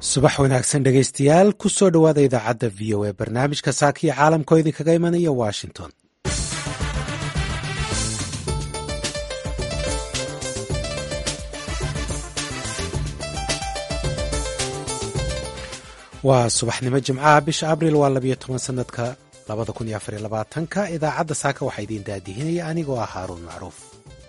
subax wanaagsan dhegaystayaal ku soo dhowaada idaacadda v o a barnaamijka saakiya caalamka oo idinkaga imanaya washington waa subaxnimo jimcaha bisha abril waa labiyo toban sanadka labada kun iyo afariyo labaatanka idaacadda saaka waxaa idiin daadihinaya anigoo ah haaruun macruuf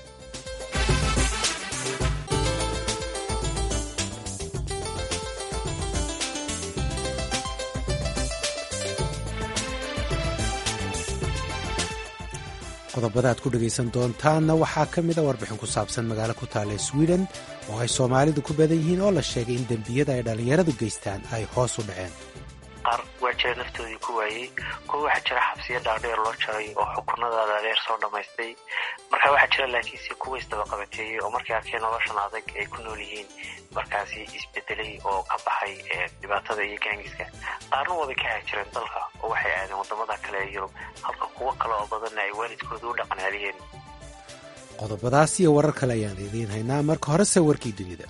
qodobada aad ku dhegaysan doontaanna waxaa ka mid a warbixin ku saabsan magaalo ku taalla sweden oo ay soomaalidu ku badan yihiin oo la sheegay in dembiyada ay dhallinyaradu geystaan ay hoos u dhaceen qaar waa jira naftoodii ku waayey kuwa waxaa jira xabsiyo dhaadheer loo jaray oo xukunada dhaadheer soo dhammaystay marka waxaa jira laakiinse kuwa isdabaqabateeyey oo markay arkeen noloshan adag ay ku nool yihiin markaasi isbedelay oo ka baxay dhibaatada iyo gaangiska qaarna waabay ka haajireen dalka oo waxay aadeen wadamada kale ee yurub halka kuwo kale oo badanna ay waalidkooda u dhaqanaaliyeen qodobadaas iyo warar kale ayaan idiin haynaa marka horese warkii dunida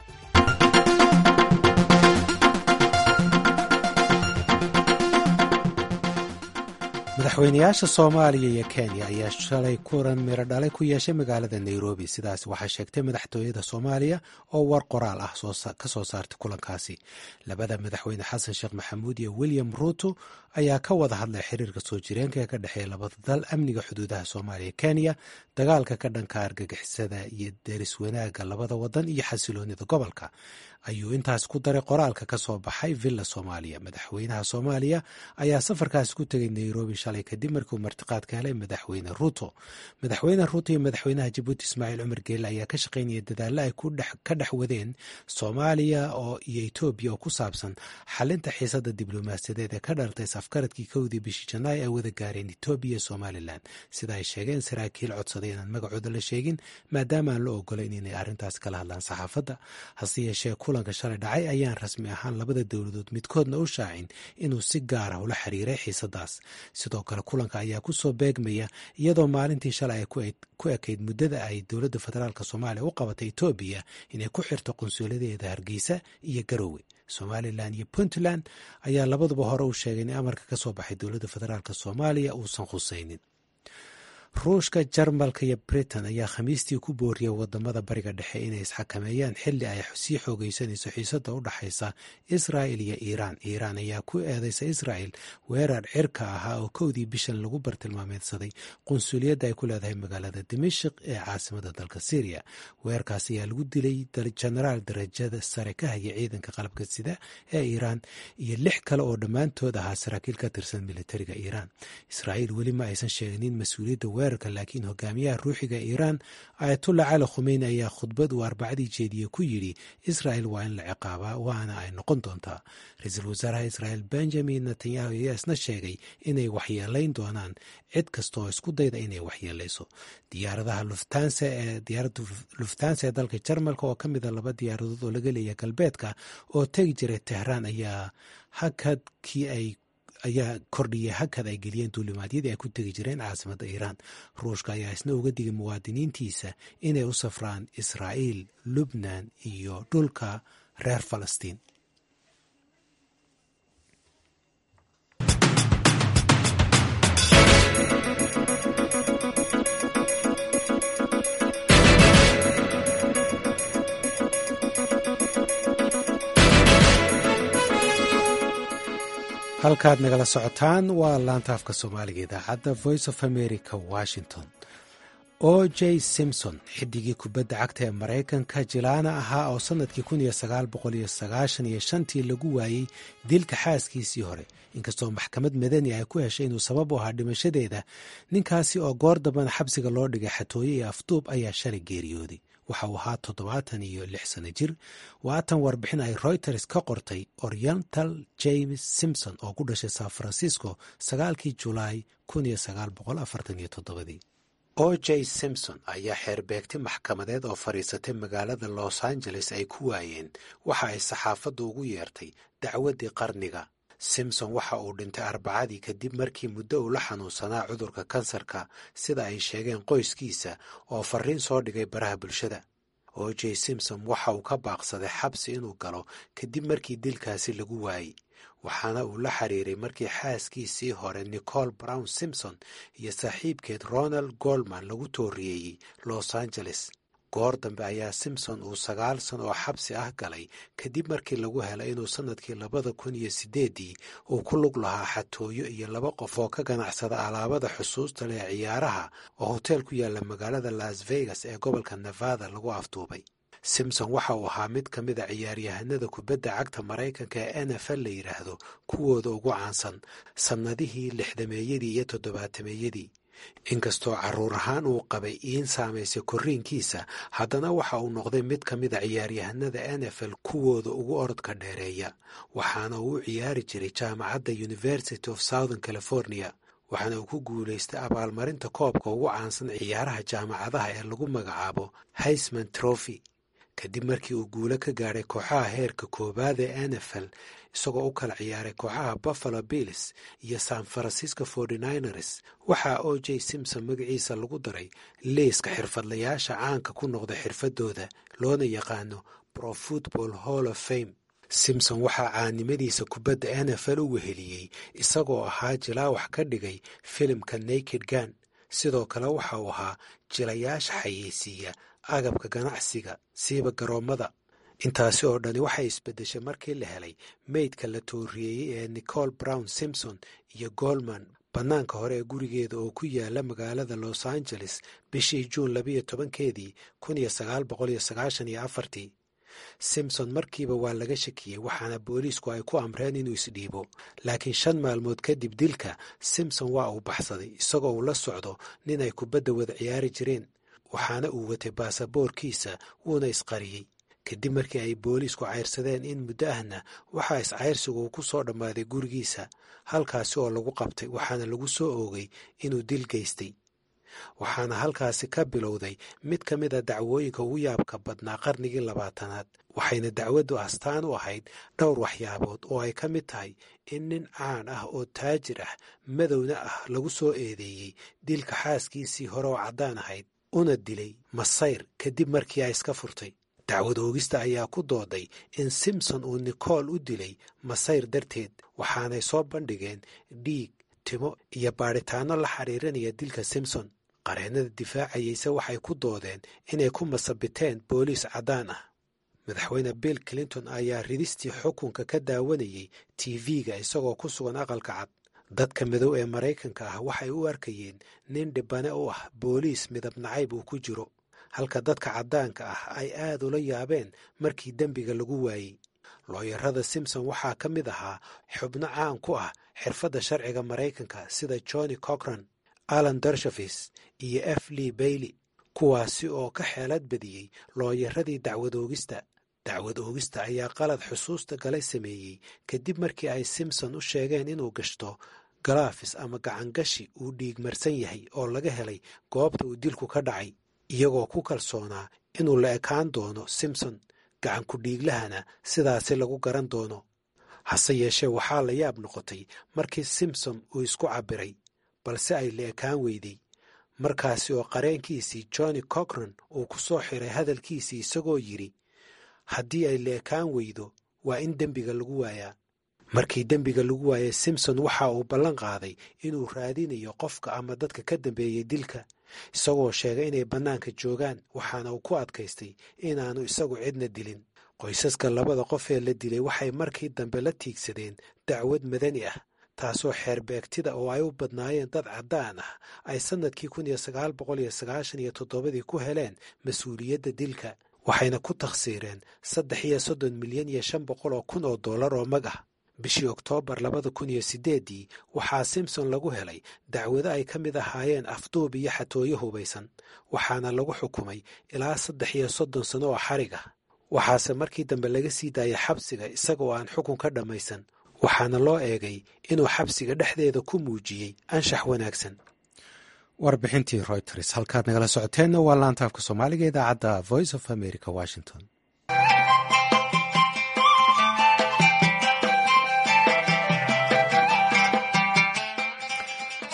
madaxweynayaasha soomaaliya iyo kenya ayaa shalay kulan miro dhalay ku yeeshay magaalada nairobi sidaas waxaa sheegtay madaxtooyada soomaaliya oo war qoraal ah ka soo saartay kulankaasi labada madaxweyne xasan sheekh maxamuud iyo william ruuto ayaa ka wada hadlay xiriirka soo jireenka ee ka dhexeeya labada dal amniga xuduudaha soomaaliya kenya dagaalka ka dhanka argagixisada iyo deris wanaagga labada wadan iyo xasiloonida gobolka ayuu intaas ku daray qoraalka ka soo baxay villa soomaaliya madaxweynaha soomaaliya ayaa safarkaasi ku tegay nairobi shalay kadib markiiuu martiqaad ka helay madaxweyne ruuto madaxweyne ruuto iyo madaxweynaha jabuuti ismaaciil cumar geelle ayaa ka shaqaynaya dadaalla ay ka dhex wadeen soomaaliya oo iyo etoobiya oo ku saabsan xalinta xiisada diblomaasiyadeed ee ka dhalatay safkaradkii kowdii bishii janaay ay wada gaareen etoobiya iyo somalilan sida ay sheegeen saraakiil codsaday inaan magacooda la sheegin maadaama aan la ogolayn inay arrintaas kala hadlaan saxaafadda hase yeeshee kulanka shalay dhacay ayaan rasmi ahaan labada dowladood midkoodna u shaacin inuu si gaar ah ula xiriiray xiisadaas sidoo kale kulanka ayaa kusoo beegmaya iyadoo maalintii shalay ay ku ekayd muddada ay dowladda federaalk soomaaliya u qabatay etoobiya inay ku xirto qunsuuladeeda hargeysa iyo garowe somalilan iyo puntland ayaa labaduba hore u sheegay in amarka ka soo baxay dowladda federaalk soomaaliya uusan khusaynin ruushka jarmalka iyo britain ayaa khamiistii ku booriyay wadamada bariga dhexe inay isxakameeyaan xili ay sii xoogeysanayso xiisada u dhaxaysa israel iyo iiraan iiraan ayaa ku eedeysa israel weerar cirka ahaa oo kowdii bishan lagu bartilmaameedsaday qunsuliyadda ay ku leedahay magaalada dimashik ee caasimada dalka syriya weerarkaas ayaa lagu dilay jenaraal darajada sare ka haya ciidanka qalabka sida ee iiraan iyo lix kale oo dhammaantood ahaa saraakiil ka tirsan militariga iiraan israel weli ma aysan sheegnin mas-uuliyadda weerarka laakiin hogaamiyaha ruuxiga iiraan ayatullah cali khumeyni ayaa khudbad uu arbacadii jeediye ku yidhi israel waa in la ciqaabaa waana ay noqon doontaa ra-iisul wasaaraha israel benjamin netanyahu ayaa isna sheegay inay waxyeelayn doonaan cid kasta oo isku dayda inay waxyeelayso diyaaradaha luftansa ee diyaaradda luftansa ee dalka jarmalka oo ka mida laba diyaaradood oo laga leeyahay galbeedka oo tegi jiray tehraan ayaa hakadkii ay ayaa kordhiyay hakad ay geliyeen duulimaadyadii ay ku tegi jireen caasimadda iiraan ruushka ayaa isna uga digay muwaadiniintiisa inay u safraan israa'iil lubnan iyo dhulka reer falastiin halkaad nagala socotaan waa laanta afka soomaaliga idaacadda voice of america washington o j simson xidigii kubadda cagta ee maraykanka jilaana ahaa oo sannadkii kun iyo sagaal boqol iyo sagaashan iyo shantii lagu waayey dilka xaaskiisii hore inkastoo maxkamad madani ay ku heshay inuu sabab u ahaa dhimashadeeda ninkaasi oo goor dambana xabsiga loo dhigay xatooye iyo afduub ayaa shalay geeriyooday waxa uu ahaa toddobaatan iyo lix sano jir waatan warbixin ay reuters ka qortay oriental james simson oo ku dhashay san francisco sagaalkii julaay kun iyo sagaal boqol afartan iyo toddobadii o j simson ayaa xeerbeegti maxkamadeed oo fadhiisatay magaalada los angeles ay ku waayeen waxa ay saxaafaddu ugu yeertay dacwaddii qarniga simson waxa uu dhintay arbacadii kadib markii muddo uu la xanuunsanaa cudurka kansarka sida ay sheegeen qoyskiisa oo fariin soo dhigay baraha bulshada o j simpson waxa uu ka baaqsaday xabsi inuu galo kadib markii dilkaasi lagu waayey waxaana uu la xiriiray markii xaaskiisii hore nicol brown simpson iyo saaxiibkeed ronald goldman lagu tooriyeeyey los angeles goor dambe ayaa simpson uu sagaal san oo xabsi ah galay kadib markii lagu helay inuu sannadkii labada kun iyo siddeeddii uu ku lug lahaa xatooyo iyo laba qof oo ka ganacsada alaabada xusuusta leh ciyaaraha oo hoteel ku yaalla magaalada las vegas ee gobolka nevada lagu afduubay simpson waxa uu ahaa mid ka mid a ciyaaryahanada kubadda cagta maraykanka ee n f l la yidhaahdo kuwooda ugu caansan sannadihii lixdameeyadii iyo toddobaatameeyadii inkastoo carruur ahaan uu qabay iin saamaysay korriinkiisa haddana waxa uu noqday mid ka mid a ciyaaryahanada n f l kuwooda ugu orodka dheereeya waxaana uu u ciyaari jiray jaamacadda university of southern california waxaana uu ku guulaystay abaalmarinta koobka ugu caansan ciyaaraha jaamacadaha ee lagu magacaabo haysman trophy kadib markii uu guulo ka gaadhay kooxaha heerka koowaad ee n f l isagoo u kala ciyaaray kooxaha buffalo bills iyo san francisco forty-niners waxaa o j simpson magaciisa lagu daray liiska xirfadlayaasha caanka ku noqda xirfadooda loona yaqaano pro football hall of fame simpson waxaa caanimadiisa kubadda n f l u weheliyey isagoo ahaa jilaa wax ka dhigay filimka naked gan sidoo kale waxa uu ahaa jilayaasha xayeysiiya agabka ganacsiga siiba garoommada intaasi oo dhani waxay isbeddeshay markii la helay meydka la tooriyeeyey ee nicol brown simpson iyo goldman bannaanka hore ee gurigeeda oo ku yaala magaalada los angeles bishii juun labiyo tobankeedii kun iyo sagaal boqol iyo sagaashan iyo afartii simpson markiiba waa laga shakiyey waxaana booliisku ay ku amreen inuu isdhiibo laakiin shan maalmood kadib dilka simpson waa uu baxsaday isagoo uu la socdo nin ay kubadda wada ciyaari jireen waxaana uu watay baasaboorkiisa wuuna isqariyey kadib markii ay booliisku cayrsadeen in muddo ahna waxaa iscayrsigu uu ku soo dhammaaday gurigiisa halkaasi oo lagu qabtay waxaana lagu soo oogay inuu dil geystay waxaana halkaasi ka bilowday mid ka mid a dacwooyinka ugu yaabka badnaa qarnigii labaatanaad waxayna dacwaddu astaan u ahayd dhowr waxyaabood oo ay ka mid tahay in nin caan ah oo taajir ah madowna ah lagu soo eedeeyey dilka xaaskiisii hore oo caddaan ahayd una dilay masayr kadib markii ay iska furtay dacwad oogista ayaa ku dooday in simpson uu nicol u dilay masayr darteed waxaanay soo bandhigeen dhiig timo iyo baadhitaanno la xiriirinaya dilka simpson qareennada difaacayeyse waxay ku doodeen inay ku masabiteen booliis caddaan ah madaxweyne bill clinton ayaa ridistii xukunka ka daawanayey tv-ga isagoo ku sugan aqalka cad dadka madow ee maraykanka ah waxay u arkayeen nin dhibane u ah booliis midab nacayb uu ku jiro halka dadka caddaanka ah ay aad ula yaabeen markii dembiga lagu waayey looyarada simpson waxaa ka mid ahaa xubno caan ku ah xirfadda sharciga maraykanka sida johnny cochran alan darshafis iyo f lee bailey kuwaasi oo ka xeelad badiyey looyaradii dacwad oogista dacwad oogista ayaa qalad xusuusta galay sameeyey kadib markii ay simpson u sheegeen inuu gashto galaafis ama gacangashi uu dhiigmarsan yahay oo laga helay goobta uu dilku ka dhacay iyagoo ku kalsoonaa inuu la ekaan doono simpson gacanku dhiiglahana sidaasi lagu garan doono hase yeeshee waxaa la yaab noqotay markii simpson uu isku cabbiray balse ay la ekaan weyday markaasi oo qareenkiisii johnny cochran uu ku soo xiray hadalkiisii isagoo yidhi haddii ay la ekaan weydo waa in dembiga lagu waayaa markii dembiga lagu waayay simpson waxa uu ballan qaaday inuu raadinayo qofka ama dadka ka dambeeyey dilka isagoo sheegay inay bannaanka joogaan waxaana uu ku adkaystay inaanu isagu cidna dilin qoysaska labada qof ee la dilay waxay markii dambe la tiigsadeen dacwad madani ah taasoo xeerbeegtida oo ay u badnaayeen dad caddaan ah ay sannadkii kun iyo sagaal boqol iyo sagaashan iyo toddobadii ku heleen mas-uuliyadda dilka waxayna ku takhsiireen saddex iyo soddon milyan iyo shan boqol oo kun oo dollar oo mag ah bishii oktoobar labada kun iyo siddeeddii waxaa simpson lagu helay dacwado ay ka mid ahaayeen afduub iyo xatooyo hubaysan waxaana lagu xukumay ilaa saddex iyo soddon sano oo xarig ah waxaase markii dambe laga sii daayay xabsiga isagoo aan xukun ka dhammaysan waxaana loo eegay inuu xabsiga dhexdeeda ku muujiyey anshax wanaagsan warbixintii reuters halkaad nagala socoteenna waa laanta afka soomaaliga idaacadda voice of america washington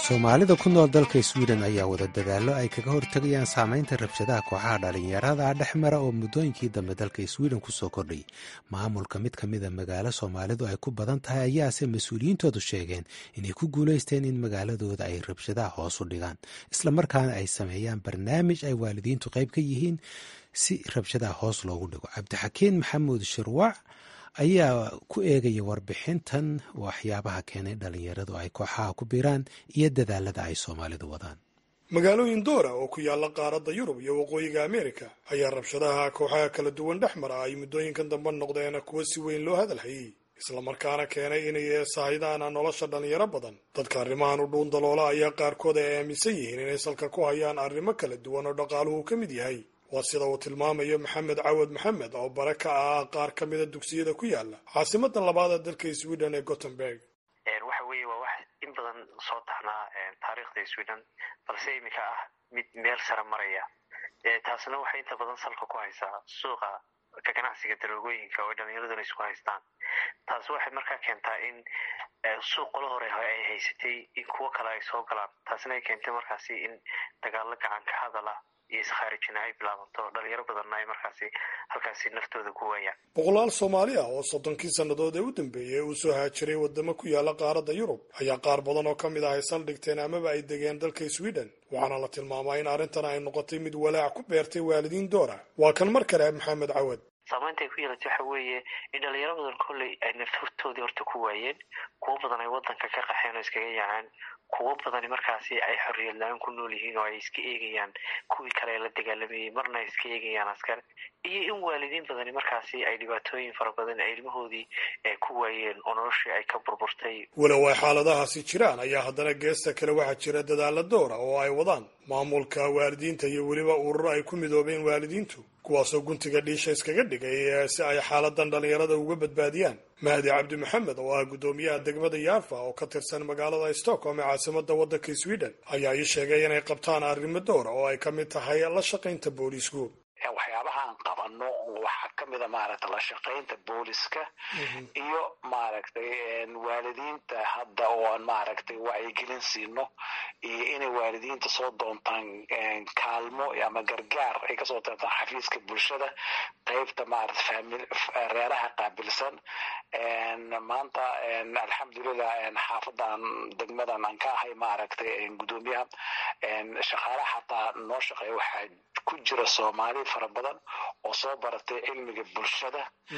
soomaalida ku nool dalka sweden ayaa wada dadaallo ay kaga hortegayaan saameynta rabshadaha kooxaha dhalinyarada dhex mara oo muddooyinkii dambe dalka sweden kusoo kordhay maamulka mid ka mida magaalo soomaalidu ay ku badan tahay ayaase mas-uuliyiintoodu sheegeen inay ku guulaysteen in magaaladooda ay rabshadaha hoos u dhigaan islamarkaana ay sameeyaan barnaamij ay waalidiintu qayb ka yihiin si rabshadaha hoos loogu dhigo cabdixakiin maxamuud shirwac ayaa ku eegaya warbixintan waxyaabaha keenay dhalinyaradu ay kooxaha ku biiraan iyo dadaalada ay soomaalidu wadaan magaalooyin doora oo ku yaalla qaaradda yurub iyo waqooyiga ameerika ayaa rabshadaha kooxaha kala duwan dhex mara ay muddooyinkan dambe noqdeen kuwo si weyn loo hadalhayey islamarkaana keenay inay saahidaan nolosha dhalinyaro badan dadka arrimahan u dhuun daloola ayaa qaarkood ay aaminsan yihiin inay salka ku hayaan arrimo kala duwan oo dhaqaaluhu ka mid yahay waa sida uu tilmaamayo maxamed cawad maxamed oo bare ka ah qaar ka mida dugsiyada ku yaala caasimada labaad ee dalka sweden ee gothenburg waxa weeye waa wax in badan soo taxnaa taariikhda sweden balse iminka ah mid meel sare maraya taasna waxay inta badan salka ku haysaa suuqa ka ganacsiga daroogooyinka oo dhalinyaraduna isku haystaan taasi waxay markaa keentaa in suuq qolo hore ay haysatay in kuwo kale ay soo galaan taasina ay keentay markaasi in dagaalo gacan ka hadala iyo iskharijina ay bilaabanto dhalinyaro badanna ay markaasi halkaasi naftooda ku waayaan boqolaal soomaali ah oo soddonkii sannadood ee u dambeeyey uu soo haajiray waddamo ku yaala qaaradda yurub ayaa qaar badan oo ka mid ah ay saldhigteen amaba ay degeen dalka sweden waxaana la tilmaamaa in arrintan ay noqotay mid walaac ku beertay waalidiin doora waa kan mar kale maxamed cawad saamaynta ay ku yeelatay waxa weeye in dhalinyaro badan kolley ay naftoodii horta ku waayeen kuwo badan ay waddanka ka qaxeen oo iskaga yaaceen kuwo badani markaasi ay xorriyad la-aan ku nool yihiin oo ay iska eegayaan kuwii kale ee la dagaalamayey marna ay iska eegayaan askar iyo in waalidiin badani markaasi ay dhibaatooyin fara badan ay ilmahoodii ku waayeen oo noloshii ay ka burburtay walow ay xaaladahaasi jiraan ayaa haddana geesta kale waxaa jira dadaalla doora oo ay wadaan maamulka waalidiinta iyo weliba ururo ay ku midoobeen waalidiintu kuwaasoo guntiga dhiisha iskaga dhigay si ay xaaladan dhalinyarada uga badbaadiyaan mahdi cabdi maxamed oo ah guddoomiyaha degmada yaafa oo ka tirsan magaalada stockholm ee caasimada waddanka sweden ayaa ii sheegay inay qabtaan arrimo dowra oo ay ka mid tahay la shaqaynta booliisku waxyaabahaan qabano waxaa ka mida maaragtay la shaqaynta booliska iyo maaragtay waalidiinta hadda oo aan maaragtay wacyigelin siino iyo inay waalidiinta soo doontaan kaalmo ama gargaar ay kasoo doontaan xafiiska bulshada qeybta maarata famil reeraha qaabilsan maanta alxamdulilah xaafadan degmadan aan ka ahay maaragtay guddoomiyaha shaqaalaha xataa noo shaqeeya waxaa ku jira soomaali fara badan oo soo baratay cilmiga bulshada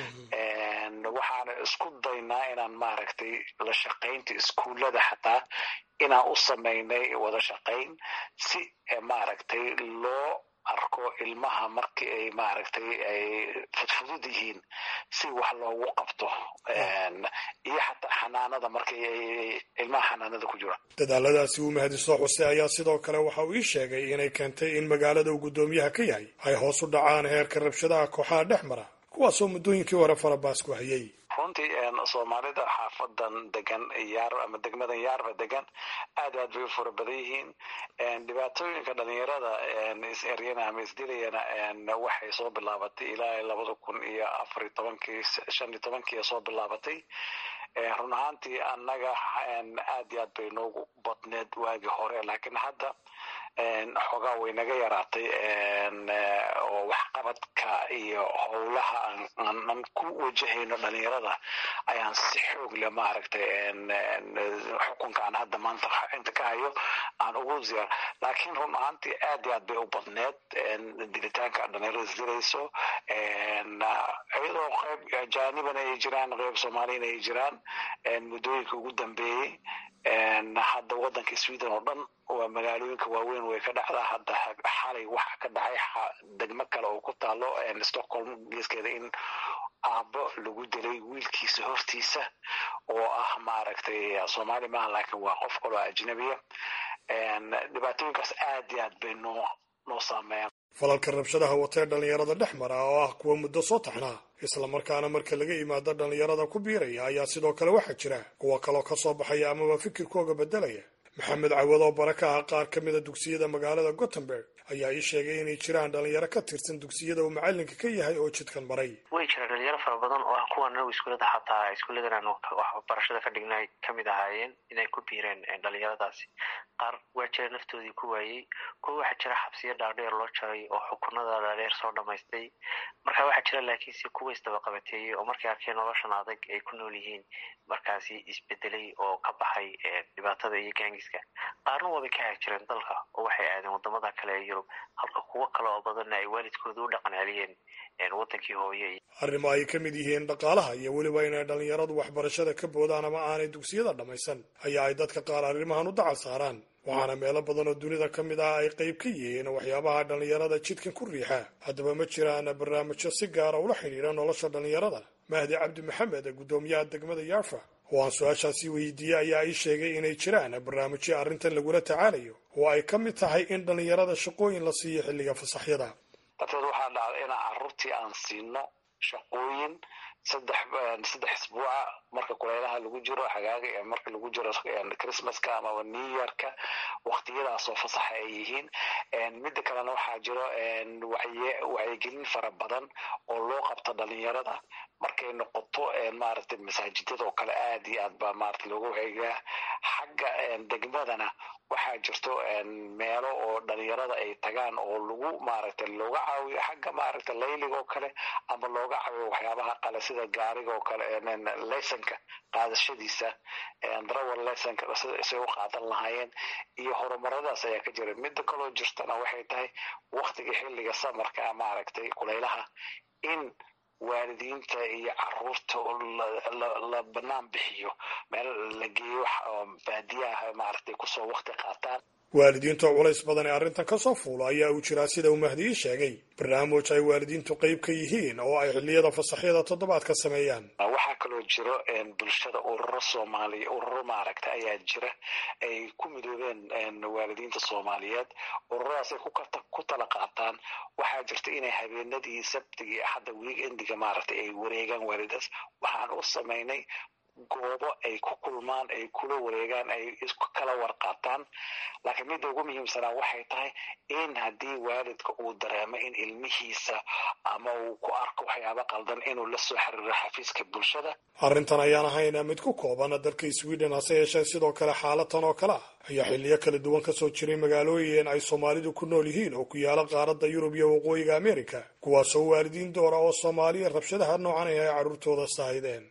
waxaana isku daynaa inaan maaragtay la shaqaynta iskuullada xataa inaan u samaynay wada shaqayn si maaragtay loo arko ilmaha markii ay maaragtay ay fudfudud yihiin si wax loogu qabto iyo xataa xanaanada markii ay ilmaha xanaanada ku jira dadaaladaasi uu mahdi soo xusay ayaa sidoo kale waxa uu ii sheegay inay keentay in magaalada uu guddoomiyaha ka yahay ay hoos u dhacaan heerka rabshadaha kooxaha dhex mara kuwaasoo muddooyinkii hore farabaas ku hayay runtii soomaalida xaafadan degan yaar ama degmadan yaarba degan aad aad bay u fara badan yihiin dhibaatooyinka dhalinyarada is-eryana ama isdilayana waxay soo bilaabatay ilaa labada kun iyo afar iyo tobankii shan iyo tobankii soo bilaabatay run ahaantii annaga aad iyo aad bay noogu badneed waagii hore laakiin hadda xoogaa way naga yaraatay oo waxqabadka iyo howlaha aan ku wajahayno dhalinyarada ayaan si xoog leh maaragtay xukunka aan hadda maanta inta ka hayo aan ugu ziyaar laakiin run ahaantii aad iyo aad bay u badneed dilitaanka dhalinyarada isdilayso iyadoo qayb jaaniban ay jiraan qayb soomaaliyana ay jiraan muddooyinka ugu dambeeyey hadda waddanka sweden oo dhan waa magaalooyinka waaweyn way ka dhacdaa hadda xalay waxa ka dhacay degmo kale oo ku taalo stockholm geeskeeda in aabbo lagu dilay wiilkiisa hortiisa oo ah maaragtay soomaali maaha laakiin waa qof kaloo ajnabiya dhibaatooyinkaas aad iyo aad bay noo noo saameeyaan falalka rabshadaha watee dhalinyarada dhex mara oo ah kuwa muddo soo taxnaa islamarkaana marka laga yimaado dhalinyarada ku biiraya ayaa sidoo kale waxaa jira kuwa kaloo ka soo baxaya amaba fikirkooga beddelaya maxamed cawad oo bara ka ah qaar ka mida dugsiyada magaalada gothenburg ayaa ii sheegay inay jiraan dhalinyaro ka tirsan dugsiyada uu macalinka ka yahay oo jidkan maray way jiraan dhalinyaro fara badan oo ah kuwan anagu iskuulada xataa iskuulladan aanu waxbarashada ka dhignay kamid ahaayeen inay ku biireen dhalinyaradaasi qaar waa jira naftoodii ku waayey kuwa waxaa jira xabsiyo dhaadheer loo jaray oo xukunada dhaadheer soo dhamaystay marka waxaa jira laakiinse kuwa isdabaqabateeyey oo markay arkeen noloshan adag ay ku nool yihiin markaasi isbedelay oo ka baxay dhibaatada iyo gaangiska qaarna waabay ka haag jireen dalka oo waxay aadeen wadamada kale ee yurub halka kuwo kale oo badanna ay waalidkooda u dhaqan celiyeen wadankii hooye arrimo ay ka mid yihiin dhaqaalaha iyo weliba inay dhalinyaradu waxbarashada ka boodaan ama aanay dugsiyada dhammaysan ayaa ay dadka qaar arrimahan u dacal saaraan waxaana meelo badan oo dunida ka mid ah ay qayb ka yihiin waxyaabaha dhalinyarada jidkan ku riixa haddaba ma jiraan barnaamijyo si gaara ula xidhiidha nolosha dhalinyarada mahdi cabdi maxamed guddoomiyaha degmada yarfa oo aan su-aashaasi weydiiyey ayaa ii sheegay inay jiraan barnaamijyo arrintan lagula tacaalayo oo ay ka mid tahay in dhalinyarada shaqooyin la siiyo xilliga fasaxyada darteed waxaa dhacda inaan carruurtii aan siino shaqooyin saddex saddex isbuuca marka kuleylaha lagu jiro xagaaga marka lagu jiro christmaska amaba new yorka waktiyadaasoo fasaxa ay yihiin midda kalena waxaa jiro wacyigelin fara badan oo loo qabto dhalinyarada markay noqoto maaragtay masaajidada oo kale aad iyo aad baa maarata looga wacyigaa xagga degmadana waxaa jirto meelo oo dhalinyarada ay tagaan oo lagu maaragtay looga caawiyo xagga maaragtay layliga oo kale ama looga caawiyo waxyaabaha qale sida gaariga oo kale lesonka qaadashadiisa drawal lesonka say u qaadan lahaayeen iyo horumaradaas ayaa ka jira midda kaloo jirtana waxay tahay waktiga xilliga samarka maaragtay kulaylaha in waalidiinta iyo caruurta la banaan bixiyo meel la geeyo baadiyaha maaragtay kusoo wakti qaataan waalidiinta culays badan ee arrintan ka soo fuulo ayaa uu jiraa sida uu mahdi ii sheegay barnaamij ay waalidiintu qayb ka yihiin oo ay xilliyada fasaxyada toddobaadka sameeyaan waxaa kaloo jiro bulshada ururo soomaaliya ururo maaragta ayaa jira ay ku midoobeen waalidiinta soomaaliyeed ururadaas ay ku tala qaataan waxaa jirta inay habeenadii sabtigii axadda weekendiga maaragtay ay wareegaan waalidaas waxaan u samaynay goobo ay ku kulmaan ay kula wareegaan ay isku kala warqaataan laakiin midda ugu muhiimsanaa waxay tahay in haddii waalidka uu dareemo in ilmihiisa ama uu ku arko waxyaaba qaldan inuu la soo xiriiro xafiiska bulshada arrintan ayaan ahayna mid ku kooban dalka sweden hase yeeshee sidoo kale xaalatan oo kale ah ayaa xilliyo kala duwan kasoo jiray magaalooyin ay soomaalidu ku nool yihiin oo ku yaala qaaradda yurub iyo waqooyiga america kuwaasoo waalidiin doora oo soomaaliya rabshadaha noocan ay carruurtooda saahideen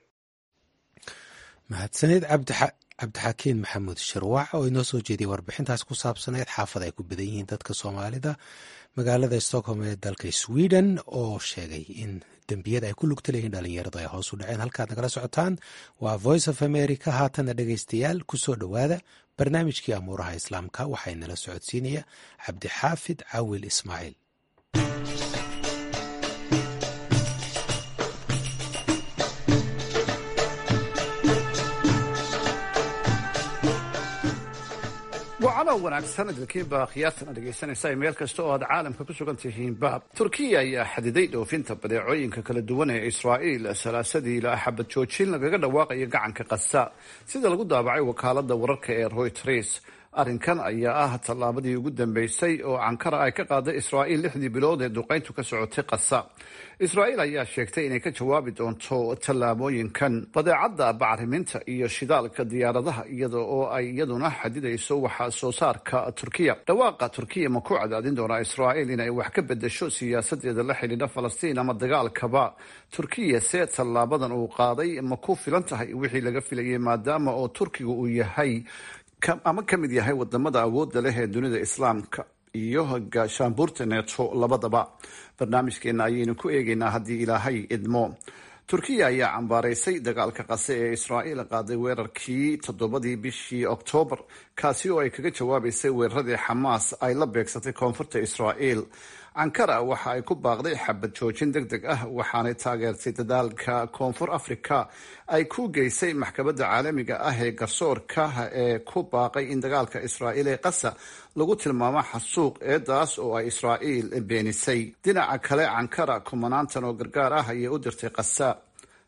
mahadsaneed cabdixakiin maxamuud shirwac oo inoo soo jeediyay warbixintaas ku saabsaneyd xaafad ay ku badan yihiin dadka soomaalida magaalada stockholm ee dalka sweden oo sheegay in dembiyada ay ku lugta leeyihiin dhalinyaradu ay hoos u dhaceen halkaad nagala socotaan waa voice of america haatana dhegaystayaal kusoo dhowaada barnaamijkii amuuraha islaamka waxaa inala socodsiinaya cabdixaafid cawil ismaaciil wacalo wanaagsan idinkiinba khiyaartana dhegaysanaysa meel kasta oo aad caalamka ku sugan tihiinba turkiya ayaa xadiday dhoofinta badeecooyinka kala duwan ee israa'iil salaasadii ilaa xabad joojin lagaga dhawaaqayo gacanka qasa sida lagu daabacay wakaalada wararka ee reuters arrinkan ayaa ah tallaabadii ugu dambeysay oo cankara ay ka qaaday israa'iil lixdii bilood ee duqayntu ka socotay qasa israa'iil ayaa sheegtay inay ka jawaabi doonto tallaabooyinkan badeecadda bacriminta iyo shidaalka diyaaradaha iyada oo ay iyaduna xadidayso waxa soo saarka turkiya dhawaaqa turkiya ma ku cadaadin doonaa israa'iil inay wax ka bedesho siyaasadeeda la xidhiidha falastiin ama dagaalkaba turkiya see tallaabadan uu qaaday ma ku filan tahay wixii laga filayay maadaama oo turkiga uu yahay ama ka mid yahay wadamada awoodda leh ee dunida islaamka iyo gaashaanbuurta neeto labadaba barnaamijkeena ayaynu ku eegaynaa haddii ilaahay idmo turkiya ayaa cambaaraysay dagaalka qase ee israa'iil qaaday weerarkii toddobadii bishii oktoobar kaasi oo ay kaga jawaabaysay weeraradii xamaas ay la beegsatay koonfurta israa'iil ankara waxa ay ku baaqday xabad joojin deg deg ah waxaanay taageertay dadaalka koonfur africa ay ku geysay maxkamadda caalamiga ah ee garsoorka ee ku baaqay in dagaalka israa'iil ee qasa lagu tilmaamo xasuuq eedaas oo ay israa'iil beenisay dhinaca kale cankara kumanaantan oo gargaar ah ayay u dirtay qasa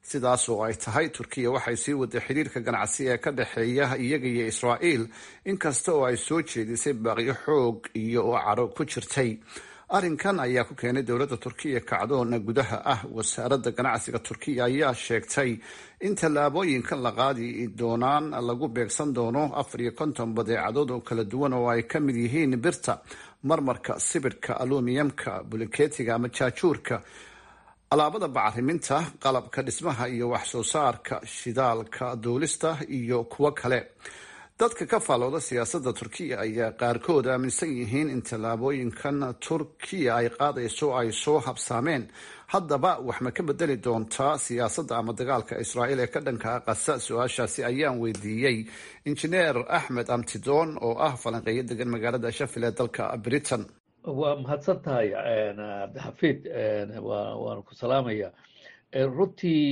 sidaas oo ay tahay turkiya waxay sii waday xiriirka ganacsi ee ka dhexeeya iyaga iyo israa'iil inkasta oo ay soo jeedisay baaqyo xoog iyo caro ku jirtay arrinkan ayaa ku keenay dowladda turkiya kacdoona gudaha ah wasaaradda ganacsiga turkiya ayaa sheegtay in tallaabooyinkan la qaadi doonaan lagu beegsan doono afar iyo konton badeecadood oo kala duwan oo ay ka mid yihiin birta marmarka sibidhka alumiyamka bulikeetiga ama jaajuurka alaabada bacariminta qalabka dhismaha iyo wax soo saarka shidaalka duulista iyo kuwo kale dadka ka faalooda siyaasadda turkiya ayaa qaarkood aaminsan yihiin in tallaabooyinkan turkiya ay qaadayso ay soo habsaameen haddaba wax ma ka bedeli doontaa siyaasadda ama dagaalka israa'iil ee ka dhanka qasa su-aashaasi ayaan weydiiyey injineer axmed amtidoon oo ah falanqeeyo degan magaalada shafil ee dalka britain waa mahadsan tahay cabdixafiid waanu ku salaamaya runtii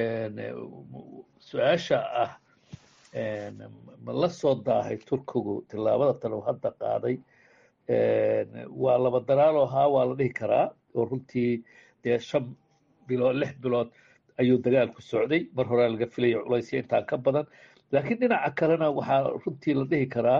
su-aasha ah ma la soo daahay turkigu tillaabada tan uu hadda qaaday waa laba daraaloo haa waa la dhihi karaa oo runtii dee shan bilood lix bilood ayuu dagaalku socday mar horea laga filaya culaysya intaan ka badan laakiin dhinaca kalena waxaa runtii la dhihi karaa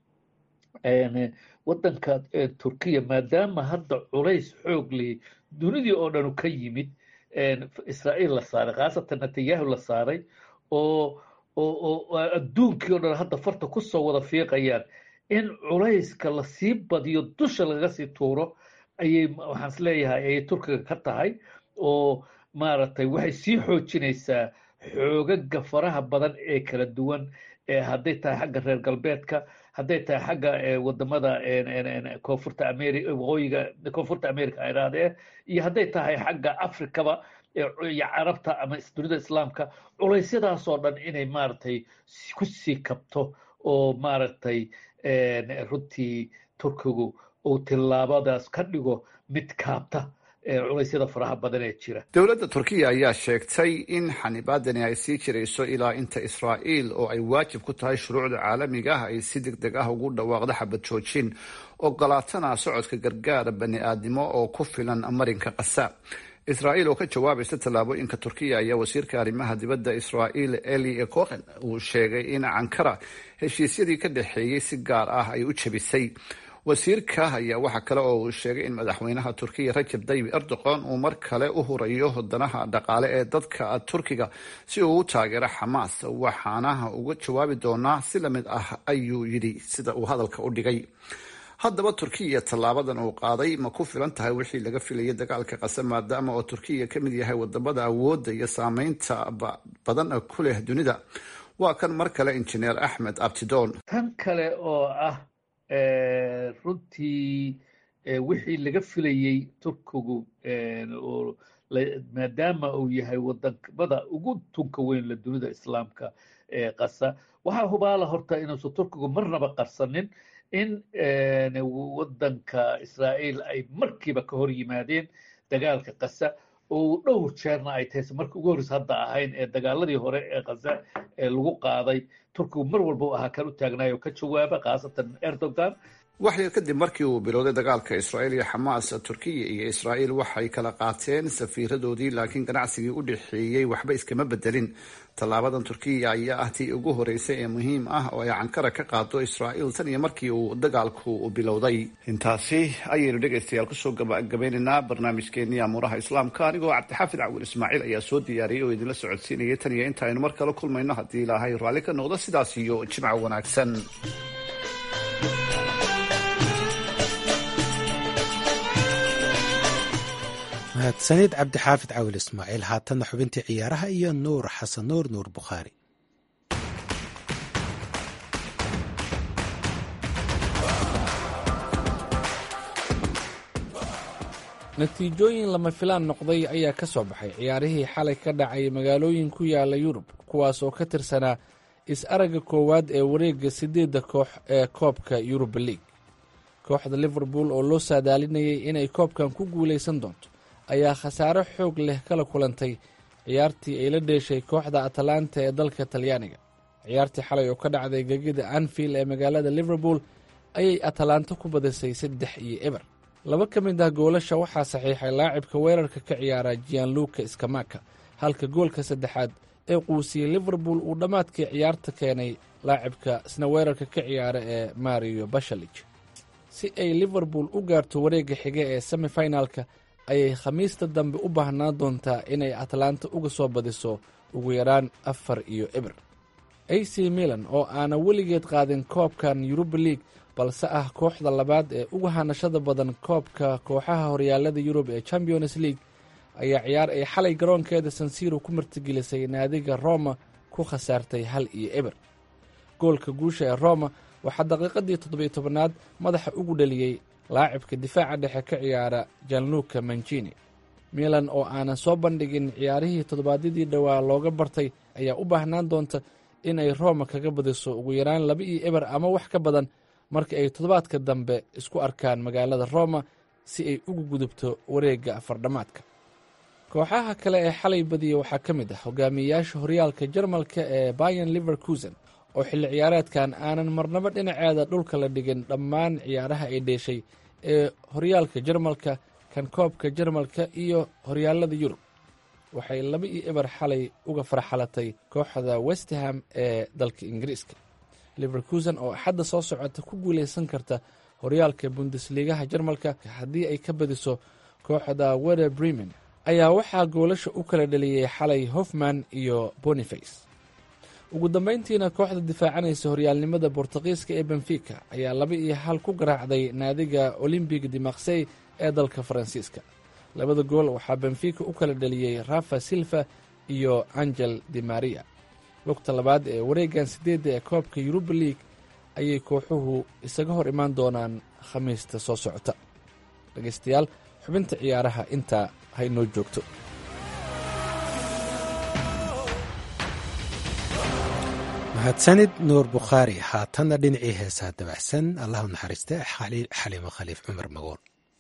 waddanka turkiya maadaama hadda culays xoog leh dunidii oo dhanu ka yimid israa'iil la saaray khaasatan netanyahu la saaray oo oo adduunkii o dhan hadda farta ku soo wada fiiqayaan in culayska lasii badiyo dusha lagaga sii tuuro ayay waxaan is leeyahay ayay turkiga ka tahay oo maaragtay waxay sii xoojinaysaa xoogaga faraha badan ee kala duwan hadday tahay xagga reer galbeedka hadday tahay xagga wadamada koonfurta america waqooyiga koonfurta america irahdee iyo hadday tahay xagga africaba iyo carabta ama dunida islaamka culeysyadaasoo dhan inay maaragtay ku sii kabto oo maaragtay runtii turkigu uu tillaabadaas ka dhigo mid kaabta culeysyada faraha badan ee jira dowladda turkiya ayaa sheegtay in xanibaadani ay sii jirayso ilaa inta israa'iil oo ay waajib ku tahay shuruucda caalamiga ah ay si deg deg ah ugu dhawaaqdo xabad joojin ogolaatana socodka gargaara bani aadnimo oo ku filan marinka qasa israa'iil oo ka jawaabaysa tallaabooyinka turkiya ayaa wasiirka arrimaha dibadda israa'iil eli cohen uu sheegay in cankara heshiisyadii ka dhexeeyey si gaar ah ay u jebisay wasiirka ayaa waxaa kale oo uu sheegay in madaxweynaha turkiya rajab tayyib erdogan uu mar kale u hurayo danaha dhaqaale ee dadka turkiga si uu u taageero xamaas waxaana uga jawaabi doonaa si lamid ah ayuu yidhi sida uu hadalka u dhigay haddaba turkiya tallaabadan uu qaaday ma ku filan tahay wixii laga filayay dagaalka qase maadaama oo turkiya ka mid yahay wadamada awoodda iyo saameynta badan ku leh dunida waa kan mar kale injineer axmed abtidoon tan kale oo ah runtii wixii laga filayey turkigu oo maadaama uu yahay wadamada ugu tunka weyn la dunida islaamka ee qasa waxaa hubaala horta inuusan turkigu marnaba qarsanin in waddanka israa'iil ay markiiba ka hor yimaadeen dagaalka qasa oo dhowr jeerna ay tahay markii ugu horreysa hadda ahayn ee dagaaladii hore ee qasa ee lagu qaaday turkigu mar walba u ahaa kan u taagnaayoo ka jawaaba khaasatan erdogan wax yar kadib markii uu bilowday dagaalka israa'iil iyo xamaas turkiya iyo israa'iil waxay kala qaateen safiiradoodii laakiin ganacsigii u dhexeeyey waxba iskama bedelin tallaabadan turkiya ayaa ah tii ugu horeysay ee muhiim ah oo ay cankara ka qaado israa'iil tan iyo markii uu dagaalku bilowday intaasi ayaynu dhegaystayaal kusoo gabagabeynaynaa barnaamijkeenii amuuraha islaamka anigoo cabdixaafid cawil ismaaciil ayaa soo diyaariyey oo idinla socodsiinayay tan iyo inta aynu mar kale kulmayno haddii ilaahay raalli ka noqdo sidaas iyo jimca wanaagsan mahadsanid cabdixaafid cawil ismaaciil haatanna xubintii ciyaaraha iyo nuur xasan nuur nuur bukhaari natiijooyin lama filaan noqday ayaa ka soo baxay ciyaarihii xalay ka dhacay magaalooyin ku yaala yurub kuwaas oo ka tirsanaa is-aragga koowaad ee wareegga siddeedda koox ee koobka yuruba league kooxda liverpool oo loo saadaalinayay inay koobkan ku guulaysan doonto ayaa khasaare xoog leh kala kulantay ciyaartii ay la dheeshay kooxda atalanta ee dalka talyaaniga ciyaartii xalay oo ka dhacday gegida anfield ee magaalada liverpool ayay atalanta ku badisay saddex iyo eber laba ka mid ah goolasha waxaa saxiixay laacibka weerarka ka ciyaara gianluka skamaka halka goolka saddexaad ee quusiyey liverpool uu dhammaadkii ciyaarta keenay laacibka isna weerarka ka ciyaara ee mario bashalig si ay liverpool u gaarto wareegga xige ee semifinalka ayay khamiista dambe u baahnaan doontaa inay atlanta uga soo badiso ugu yaraan afar iyo eber a c milan oo aana weligeed qaadin koobkan yuruba league balse ah kooxda labaad ee uga hanashada badan koobka kooxaha horyaalada yurub ee champions league ayaa ciyaar ay xalay garoonkeeda sansiro ku martigelisay naadiga roma ku khasaartay hal iyo eber goolka guusha ee roma waxaa daqiiqadii toddobiyo tobanaad madaxa ugu dhaliyey laacibka difaaca dhexe ka ciyaara janluka mancini milan oo aanan soo bandhigin ciyaarihii toddobaadyadii dhowaa looga bartay ayaa u baahnaan doonta in ay roma kaga badiso ugu yaraan laba iyo eber ama wax ka badan marka ay toddobaadka dambe isku arkaan magaalada roma si ay ugu gudubto wareegga afardhammaadka kooxaha kale ee xalay badiya waxaa ka mid ah hogaamiyeyaasha horyaalka jarmalka ee bayan liverkusen oo xilli ciyaareedkan aanan marnabo dhinaceeda dhulka la dhigin dhammaan ciyaaraha ay dheeshay ee horyaalka jarmalka kan koobka jarmalka iyo horyaalada yurub waxay laba iyo eber xalay uga farxalatay kooxda westham ee dalka ingiriiska liverkusen oo axadda soo socota ku guuleysan karta horyaalka bundesligaha jarmalka haddii ay ka badiso kooxda weder bremen ayaa waxaa goolasha u kala dhaliyey xalay hofman iyo boniface ugu dambeyntiina kooxda difaacanaysa horyaalnimada bortuqiiska ee benfica ayaa laba iyo hal ku garaacday naadiga olymbic de marsey ee dalka faransiiska labada gool waxaa benfica u kala dhaliyey rafa silva iyo angel de maria lugta labaad ee wareegan sideedda ee koobka yuruba league ayay kooxuhu isaga hor imaan doonaan khamiista soo socota dhegeystayaal xubinta ciyaaraha intaa haynoo joogto mahadsanid nuur bukhaari haatanna dhinacii heesaa dabacsan allahu naxariiste xaliimo khaliif cumar magool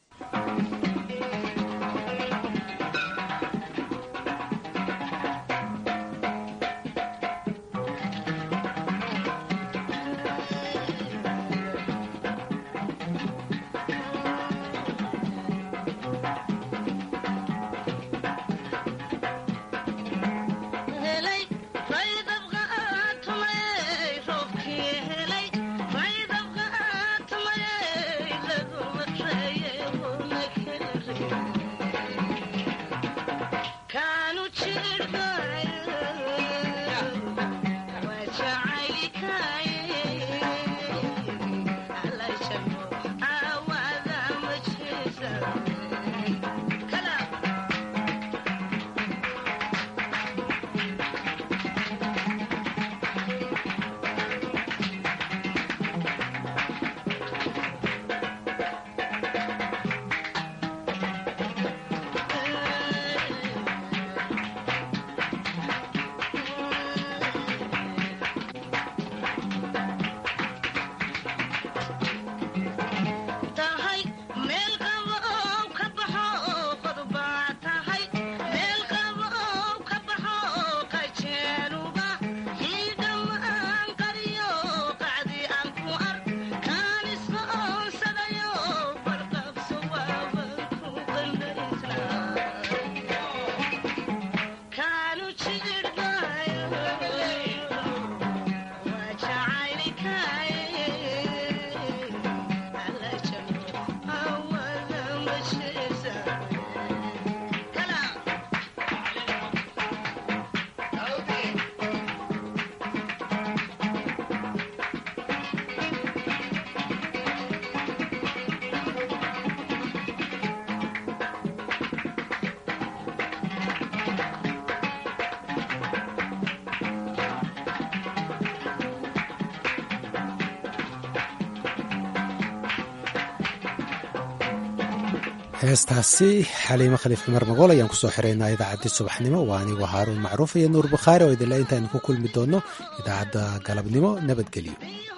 heestaasi xaliimo khaliif cumar magool ayaan kusoo xiraynaa idaacaddii subaxnimo waa anigu haaruun macruuf iyo nuur bukhaari oo idinle intaaynu ku kulmi doonno idaacadda galabnimo nabadgelyo